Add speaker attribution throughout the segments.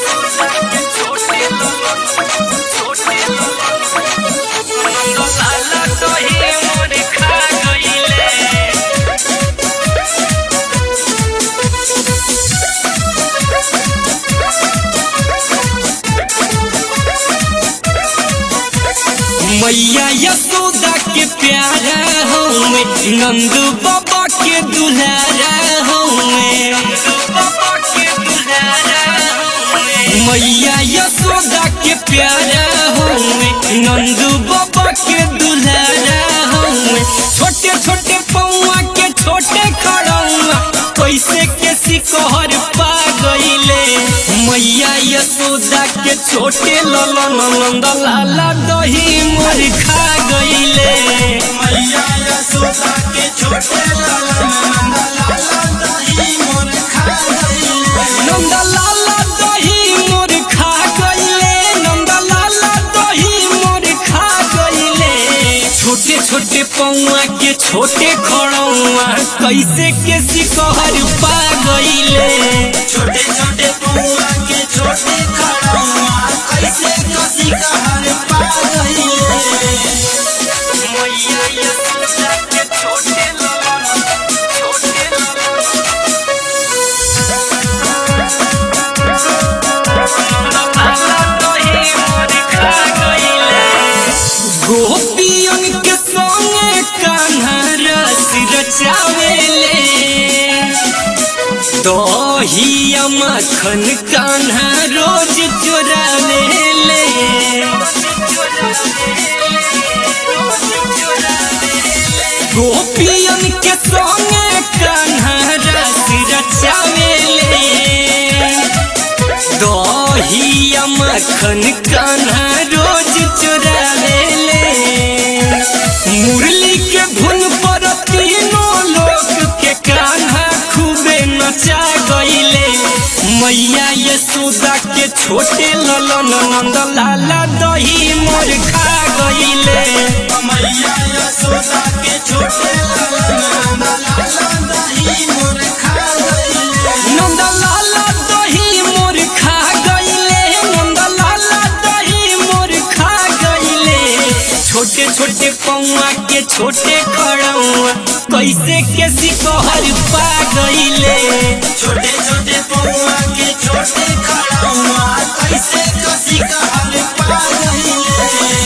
Speaker 1: मैया यशोदा के प्यारा हमें नंद बाबा के दुलारा हमें मैया यशोदा के प्यारा हमें नंद बाबा के दुलारा हमें छोटे छोटे पौआ के छोटे खड़ौआ कैसे के सिकोहर पा गईले मैया यशोदा के छोटे ललन नंद लाला दही मोर खा गईले
Speaker 2: मैया यशोदा के छोटे लाला नंद लाला दही मोर खा गईले
Speaker 1: नंद लाला दही मोर खा गईले नंद लाला दही मोर खा गईले छोटे छोटे पौआ के छोटे खड़ौआ कैसे के सिकोहर पा गईले
Speaker 2: छोटे छोटे पौआ के छोटे खड़ौआ कैसे कसी कहर पा गईले
Speaker 1: मैया यशोदा के छोटे ललन छोटे गोपियन के संगे कान्हा रस रचावेले दहिया मखन कान्हा रोज चोरावेले गोपियन के संगे कान्हा रस रचावेले दहिया मखन कान्हा रोज चोरावेले मुरली के धुन पर तीनों लोक के कान्हा खूबे नचा गईले मैया यशोदा के छोटे ललन नंद लाला दही मोर खा गईले
Speaker 2: मैया यशोदा के छोटे लाला नंद लाला दही मोर खा गईले
Speaker 1: नंद लाला दही मोर खा गईले नंद लाला दही मोर खा गईले छोटे छोटे पौआ के छोटे खड़ौआ कैसे के सिकोहर पा गईले
Speaker 2: छोटे छोटे पौआ के छोटे खड़ौआ कैसे कसी कहर पा गईले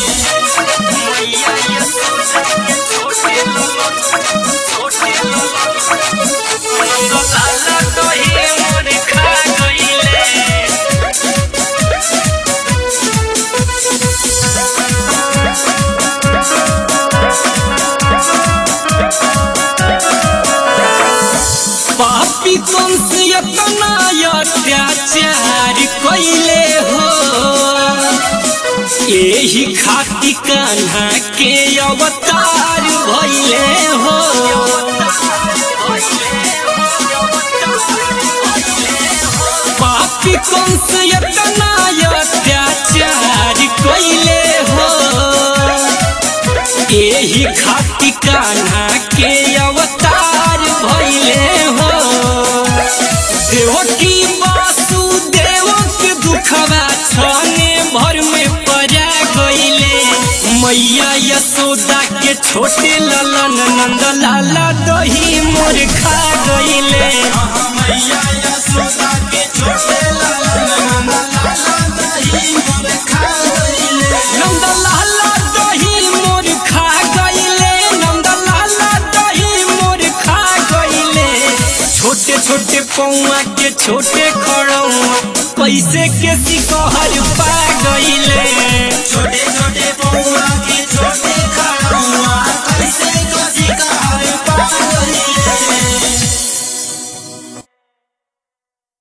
Speaker 1: पापी कंस इतना अत्याचार कैले हो एही खाती कान्हा के अवतार भइले हो पापी कंस इतना अत्याचार कैले हो एही खाती कान्हा के अवतार भइले हो देवकी वासुदेव के दुखवा छने भर में पड़ा गईले मैया यशोदा के छोटे ललन नंद लाला दही मोर खा गईले
Speaker 2: मैया यशोदा के छोटे लाला नंद लाला दही मोर खा गईले
Speaker 1: नंद लाला दही मोर खा गईले नंद लाला दही मोर खा गईले छोटे छोटे पौआ के छोटे खड़ौआ कैसे के सिकोहर पा गईले
Speaker 2: छोटे छोटे पौआ